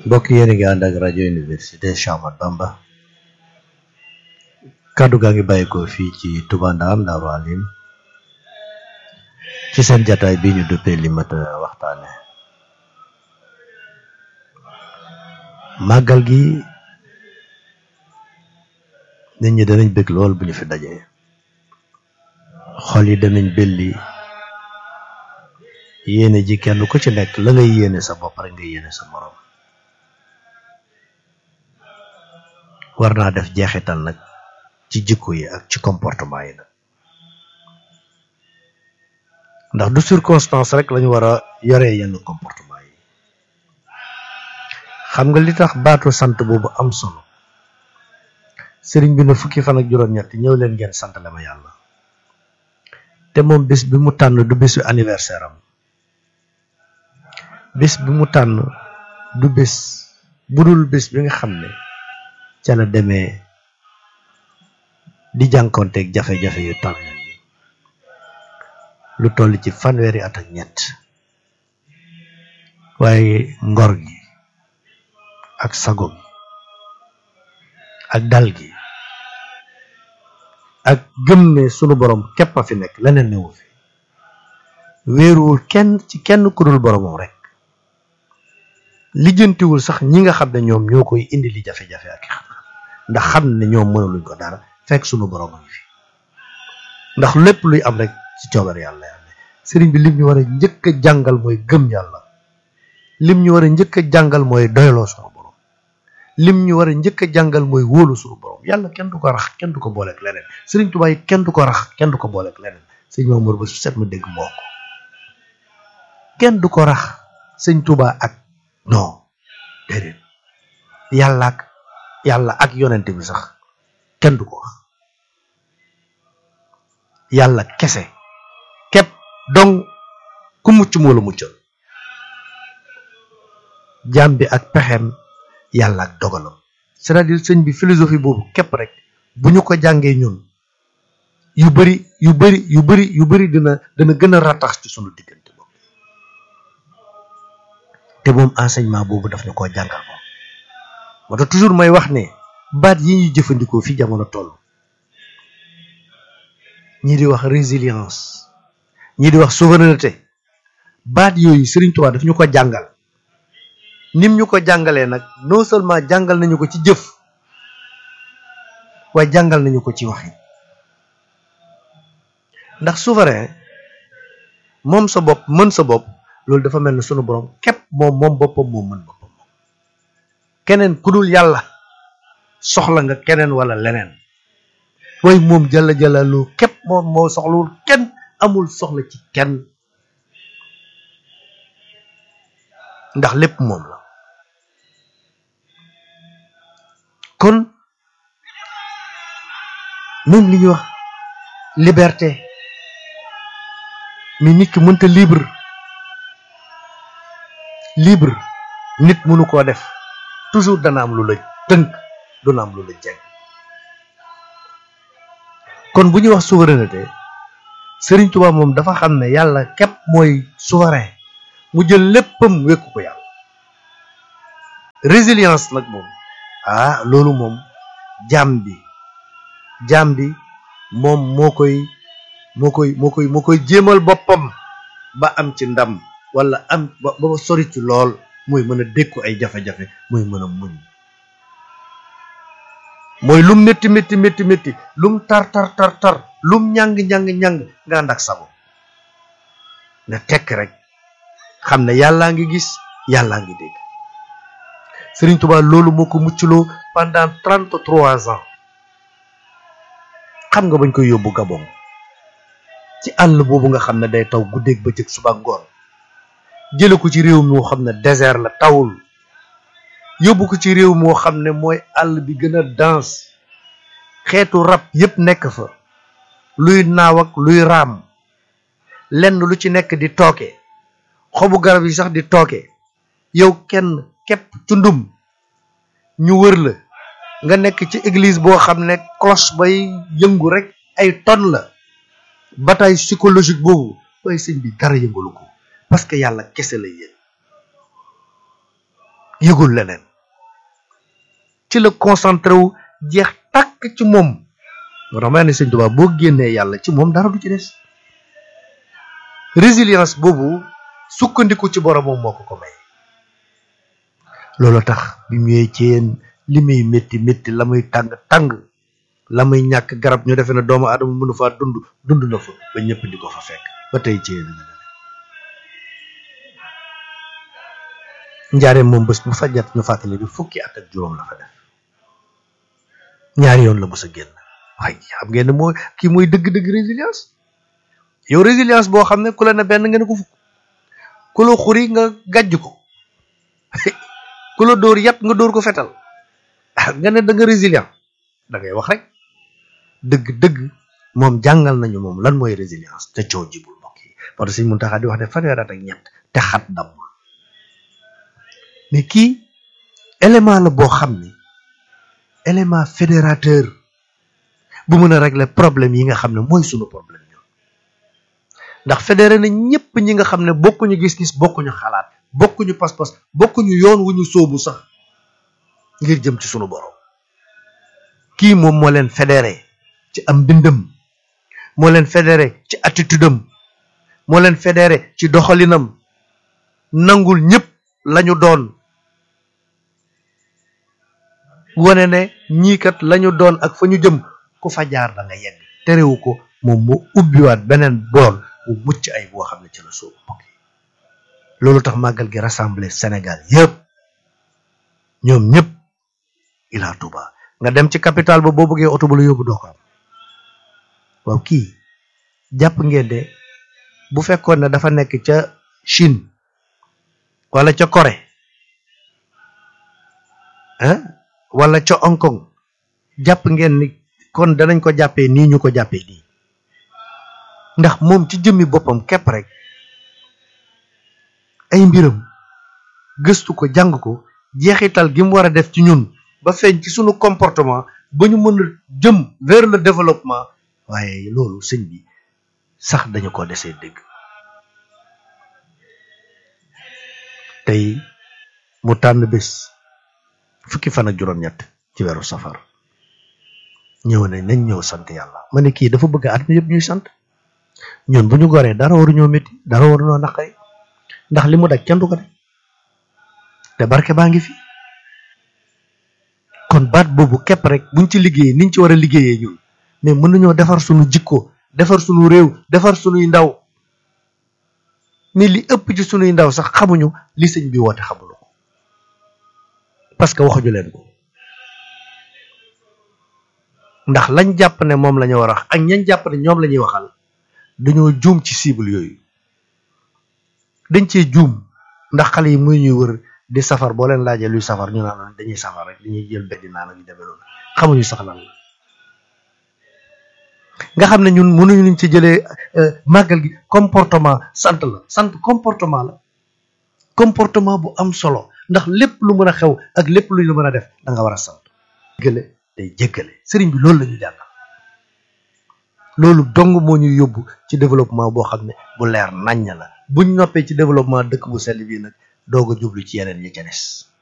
mbokk yéen a ngi ànd ak rajo université Cheikh Ahmadou Bamba kàddu gaa ngi bàyyi ko fii ci Touba Ndam Daaru Alim ci seen jataay bi ñu duppee li mat a waxtaane màggal gi nit ñi danañ bëgg lool bu ñu fi dajee xol yi danañ belli yéene ji kenn ku ci nekk la ngay yéene sa bopp rek nga yéene sa morom war naa def jeexital nag ci jikko yi ak ci comportement yi nag ndax du circonstance rek lañu war a yoree yenn comportement yi xam nga li tax baatu sant boobu am solo sëriñ bi ne fukki fan ak juróom-ñett ñëw leen ngeen sant la ma yàlla te moom bis bi mu tànn du bisu anniversaire am bis bi mu tànn du bis budul bis bi nga xam ne ca la demee di jànkonteeg jafe-jafe yu tar lu toll ci fanweeri at ak ñett waaye ngor gi ak sago gi ak dal gi ak gëm ne sunu borom képp a fi nekk leneen newu fi wéeruwul kenn ci kenn ku dul boromam rek lijjantiwul sax ñi nga xam ne ñoom ñoo koy indi li jafe-jafe ak ndax xam ne ñoom mënaluñ ko dara fekk sunu borom a ngi fi ndax lépp luy am rek ci coobar yàlla yàlla sëriñ bi lim ñu war a njëkk a jàngal mooy gëm yàlla lim ñu war a njëkk a jàngal mooy doyloo sunu borom lim ñu war a njëkk a jàngal mooy wóolu sunu borom yàlla kenn du ko rax kenn du ko booleeg leneen sëriñ Tuubaa yi kenn du ko rax kenn du ko booleeg leneen sëñ Mamour ba su set ma dégg moo ko kenn du ko rax sëñ Tuubaa ak non déedéet yàlla ak yàlla ak yonent bi sax kenn du ko wax yàlla kese képp donc ku mucc moo la muccal jaam bi ak pexeem yàlla ak dogalam c'est-à-dire sëñ bi philosophie boobu képp rek bu ñu ko jàngee ñun yu bari yu bari yu bari yu bari dina dina gën a rattax ci sunu diggante boobu te moom enseignement boobu daf ñu koo jàngal moom moo tax toujours may wax ne baat yi ñuy jëfandikoo fi jamono toll ñii di wax résilience ñii di wax souveraineté baat yooyu Serigne Touba daf ñu ko jàngal nim ñu ko jàngalee nag non seulement jàngal nañu ko ci jëf waaye jàngal nañu ko ci waxi ndax souverain moom sa bopp mën sa bopp loolu dafa mel ne sunu borom képp moom moom boppam moom mën boppam moom keneen ku dul yàlla soxla nga keneen wala leneen waaye moom jalla jalalu képp moom moo soxlawul kenn amul soxla ci kenn ndax lépp moom la kon même li ñuy wax liberté mais nit ki mënta libre libre nit mënu koo def toujours dana am lu la tënk duna am lu la jeg kon bu ñuy wax souveraineté Serigne Touba moom dafa xam ne yàlla képp mooy souverain mu jël léppam wékku ko yàlla résilience nag moom ah loolu moom jaam bi jaam bi moom moo koy moo koy moo koy moo koy jéemal boppam ba am ci ndam wala am ba ba sori ci lool mooy mën a dékku ay jafe-jafe mooy mën a muñ mooy lum métti métti métti métti lum tar tar tar tar lum ñàng ñàng ñàng nga ànd ak sago nga tekk rek xam ne yàllaa ngi gis yàllaa ngi dégg Serigne Touba loolu moo ko muccloo pendant trente trois ans xam nga bañ koy yóbbu Gabon ci àll boobu nga xam ne day taw guddeeg bëccëg suba ngoon jële ko ci réew moo xam ne désert la tawul yóbbu ko ci réew moo xam ne mooy àll bi gën a dense xeetu rab yépp nekk fa luy naaw ak luy raam lenn lu ci nekk di tooke xobu garab yi sax di tooke yow kenn képp cundum ñu wër la nga nekk ci église boo xam ne cloche bay yëngu rek ay tonnes la bataille psychologique boobu waaye sëñ bi dara yëngalu ko parce que yàlla kese la yéen yëgul leneen ci la concentré wu jeex tàkk ci moom moo tax ma ne sëñ Tuubaa boo génnee yàlla ci moom dara du ci des résilience boobu sukkandiku ci boromam moo ko ko may loolu tax bi mu ñëwee ci yéen li muy métti métti la muy tàng tàng la muy ñàkk garab ñu defee ne doomu aadama mënu faa dund dund na fa ba ñëpp di ko fa fekk ba tey ci yéen nga njaareem moom bés bu fa jot ñu fàttali bi fukki at ak juróom la fa def ñaari yoon la mës a génn waaye xam ngeen ne mooy kii mooy dëgg-dëgg résilience yow résilience boo xam ne ku la ne benn nga ne ko fukk ku la xuri nga gàjj ko ku la dóor yat nga dóor ko fetal nga ne da nga résilient da ngay wax rek dëgg-dëgg moom jàngal nañu moom lan mooy résilience te coow jibul mbokk yi parce que Sëñ Muntaxa di wax ne fanweer at ak ñett te xat dammul mais kii élément la boo xam ni élément fédérateur bu mën a régler problème yi nga xam ne mooy sunu problème ñun ndax fédéré na ñëpp ñi nga xam ne bokkuñu gis-gis bokkuñu xalaat bokkuñu pas-pas bokkuñu yoon wu ñu sóobu sax ngir jëm ci sunu borom kii moom moo leen fédéré ci am bindam moo leen fédéré ci attitude am moo leen fédéré ci doxalinam nangul ñëpp lañu doon wane ne ñii kat lañu doon ak fa ñu jëm ku fa jaar da nga yegg terewu ko moom mu ubbiwaat beneen bool bu mucc ay boo xam ne ci la soobu mbokk yi loolu tax màggal gi rassemblé Sénégal yëpp ñoom ñëpp Ila Touba nga dem ci capital ba boo bëggee oto bu la yóbbu doo ko am waaw kii jàpp ngeen de bu fekkoon ne dafa nekk ca Chine wala ca Corée ah wala ca Hong Kong jàpp ngeen ni kon danañ ko jàppee nii ñu ko jàppee nii ndax moom ci jëmmi boppam képp rek ay mbiram gëstu ko jàng ko jeexital gi mu war a def ci ñun ba feeñ ci sunu comportement ba ñu mën a jëm vers le développement waaye loolu sëñ bi sax dañu ko desee dégg tey mu tànn bés fukki fan ak juróom-ñett ci weeru safar ñëw ne nañ ñëw sant yàlla ma ne kii dafa bëgg at mi yëpp ñuy sant ñun bu ñu goree dara waruñoo métti dara waruñoo naqari ndax li mu daj kenn du ko de te barke baa ngi fi kon baat boobu képp rek buñ ci liggéeyee niñ ci war a liggéeyee ñun mais mën nañoo defar sunu jikko defar sunu réew defar sunuy ndaw ni li ëpp ci sunuy ndaw sax xamuñu li sëñ bi woote xamuñu ko parce que waxuñu leen ko ndax lañ jàpp ne moom la ñu war a wax ak ñañ jàpp ne ñoom la ñuy waxal dañoo juum ci cible yooyu dañ cee juum ndax xale yi muy ñuy wër di safar boo leen laajee luy safar ñu naan dañuy safar rek dañuy jël beddi naan ak yu demee noonu xamuñu sax lan la nga xam ne ñun mënuñu liñ ci jëlee màggal gi comportement sant la sant comportement la comportement bu am solo ndax lépp lu mën a xew ak lépp lu ñu mën a def da nga war a sant jéggale day jéggale sëriñ bi loolu la ñu jàngal loolu dong moo ñuy yóbbu ci développement boo xam ne bu leer naññ la buñ noppee ci développement dëkk bu sell bii nag doog a jublu ci yeneen yi ca des